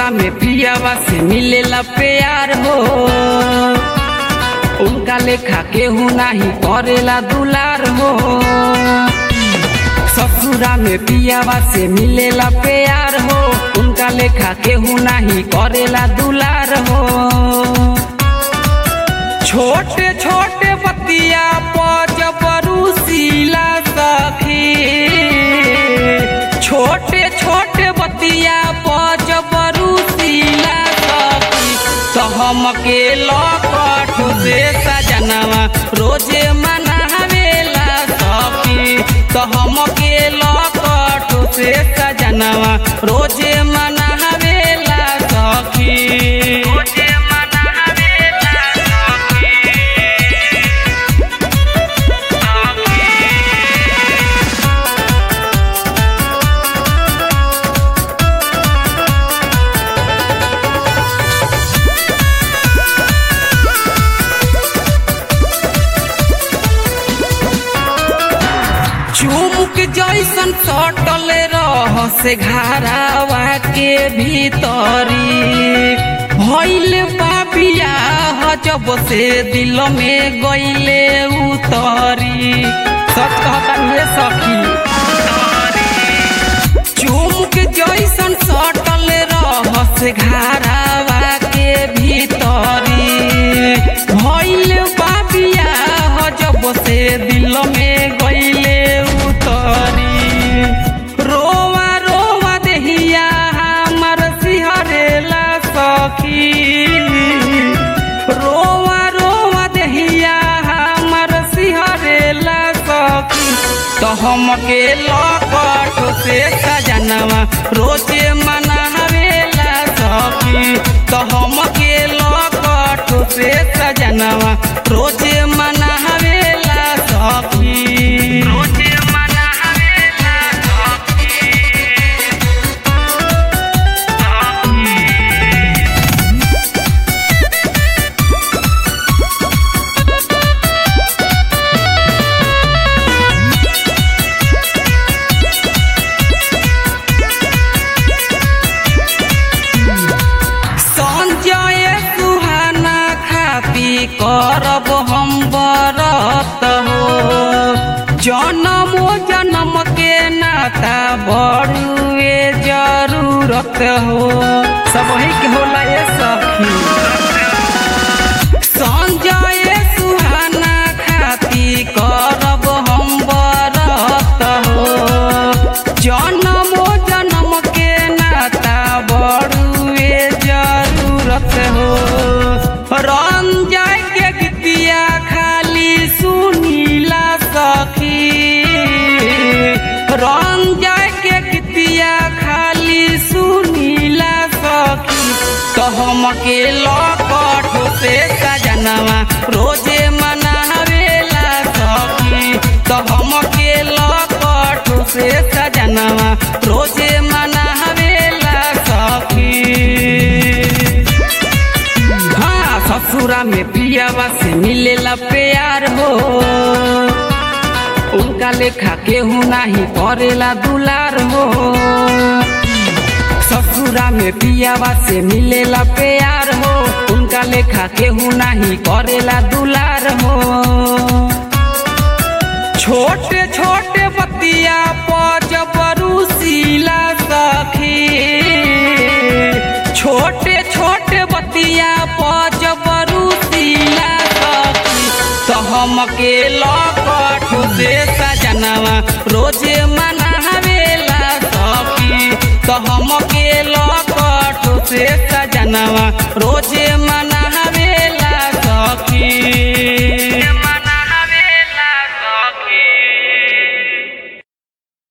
ससुरा में पियावा से मिलेला प्यार हो उनका लेखा केहू नाही करेला दुलार हो ससुरा में पियावा से मिलेला प्यार हो उनका लेखा केहू नाही करेला दुलार हो छोटे छोटे बतिया पजबरूसीला सखी छोटे छोटे बतिया पजबरूसीला सखी तो हमके लकठ से सजनवा रोजे मनावेला सखी तो हमके लकठ से सजनवा रोजे मनावेला सखी रोजे मनावेला चुमुक जैसन सटल रह से घरावा के भीतरी भइल बाबिया जब से दिल में गइले उतरी सच कहता ये सखी चुमुक जैसन सटल रह से घरावा के भीतरी भइल बाबिया जब से दिल में गइले उतरी रोवा रोवा देहिया हमर सिहरेला सखी रोवा रोवा देहिया हमर सिहरेला सखी तो हमके लकठ से सजनवा रोजे मनावेला सखी तो हमके लकठ से सजनवा रोजे मनावेला सखी रोजे मनावेला संजय सुहाना खापी करब हम बरत हो जन्मो जन्म के नाता बड़ुए जरूरत हो सब ही के होला ये सखी संजय सुहाना खाती करब हम बरत हो जन्मो जन्म के नाता बड़ुए जरूरत हो रंजय के गीतिया खाली सुनीला सखी रंजय के गीतिया खाली सुनीला सखी तो हमके लकठ से सजनवा रोजे मनावेला सखी तो हमके लकठ से सजनवा रोजे मनावेला सखी हाँ ससुरा में पियावा से मिलेला प्यार हो उनका लेखा केहू नाही करेला दुलार हो ससुरा में पियावा से मिलेला प्यार हो उनका लेखा केहू नाही करेला दुलार हो छोटे छोटे बतिया पजबरूसीला सखी छोटे छोटे बतिया पजबरूसीला सखी तो हमके लकठ से सजनवा रोजे मनावेला सखी तो हमके लकठ से सजनवा रोजे